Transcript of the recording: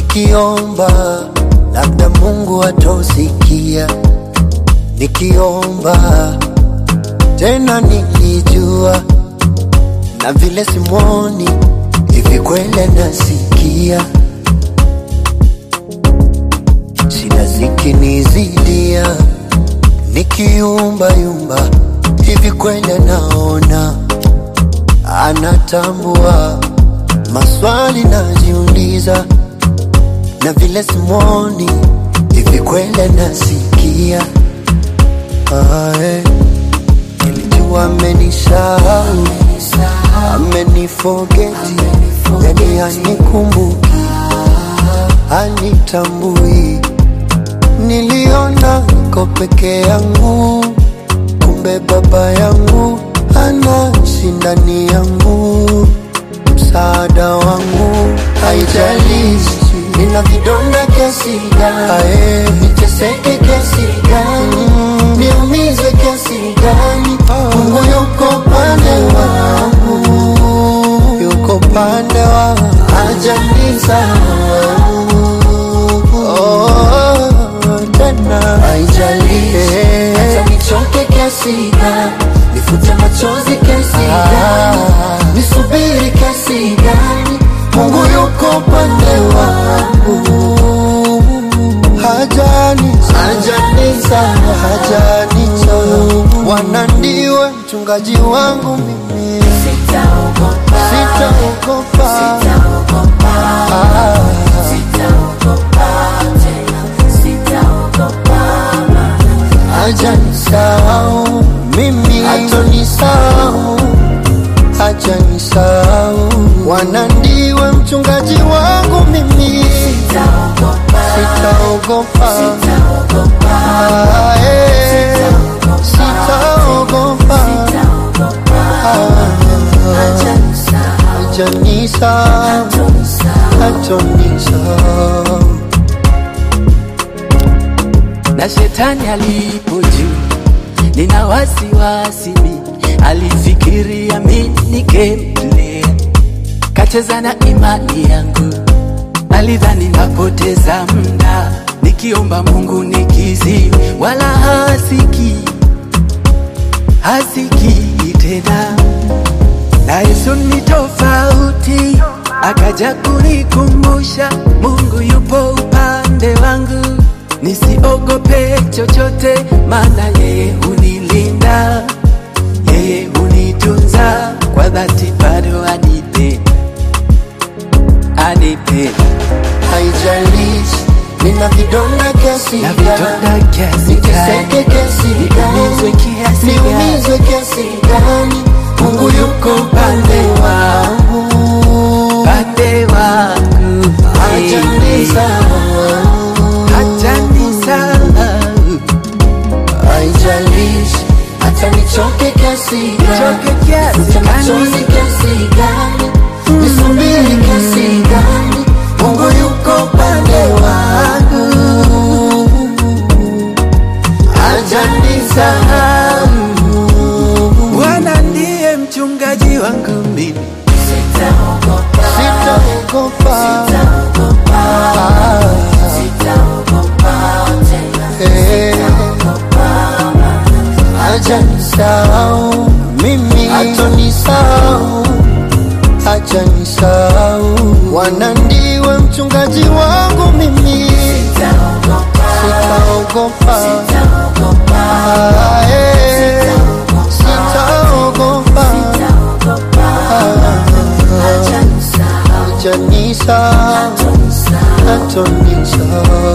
nikiomba labda Mungu atosikia, nikiomba tena nikijua, na vile simwoni hivi kweli nasikia, shida zikinizidia, nikiumba yumba hivi kweli naona, anatambua maswali najiuliza, na vile simwoni hivi kweli nasikia. Ah, eh. Nilijua amenisahau, amenifogeti, yani hanikumbuki, hanitambui. Niliona niko peke yangu, kumbe baba yangu anaishi ndani yangu, msaada wangu. Haijalishi nina vidonda kiasi gani, niteseke kiasi gani, niumizwe kiasi gani, Mungu yuko pande wangu, yuko pande wangu, hajanisahau. Oh, tena haijalishi hata nichoke kiasi gani, nifute machozi kiasi gani, nisubiri kiasi gani, Mungu yuko pande wangu, hajani hajanisahau, hajanisahau. Bwana ndiwe mchungaji wangu mimi, Sitaogopa, sitaogopa. sitaogopa, Ah, sitaogopa tena, sitaogopa maana hajanisahau mimi, hatonisahau, hajanisahau. Bwana ndiwe mchungaji wangu mimi, sitaogopa, sitaogopa. sitaogopa, Ah, eh, sitaogopa. sitaogopa, hajanisahau, Hajanisahau, hatonisahau. hatonisahau. na shetani alipo juu, nina wasiwasi mi, alifikiria mi nikemlea, kacheza na imani yangu, alidhani napoteza muda nikiomba Mungu nikizi, wala hasiki hasiki tena na Yesu ni tofauti, akaja kunikumbusha Mungu yupo upande wangu, nisiogope chochote, maana yeye hunilinda, yeye hunitunza kwa dhati, bado anipe anipe Haijalishi nina vidonda kiasi na gani, vidonda kiasi niteseke gani, kiasi niumizwe gani, kiasi gani, niumizwe kiasi gani, Mungu yuko upande wangu, pande wangu hajanisahau. hajanisahau Haijalishi hata nichoke kiasi Nichoke gani, kiasi nifute gani. machozi kiasi gani, nisubiri kiasi gani, Mungu yuko upande wangu, hajanisahau. Bwana ndiye mchungaji wangu mimi, Sitaogopa, Sitaogopa, sitaogopa, ah, sitaogopa tena, eh, sitaogopa maana hajanisahau mimi, hatonisahau, hajanisahau. Bwana ndiwe mchungaji wangu mimi, sitaogopa, sitaogopa, sitaogopa, ah, eh, sitaogopa, sitaogopa, hajanisahau, hajanisahau, hatonisahau. hatonisahau.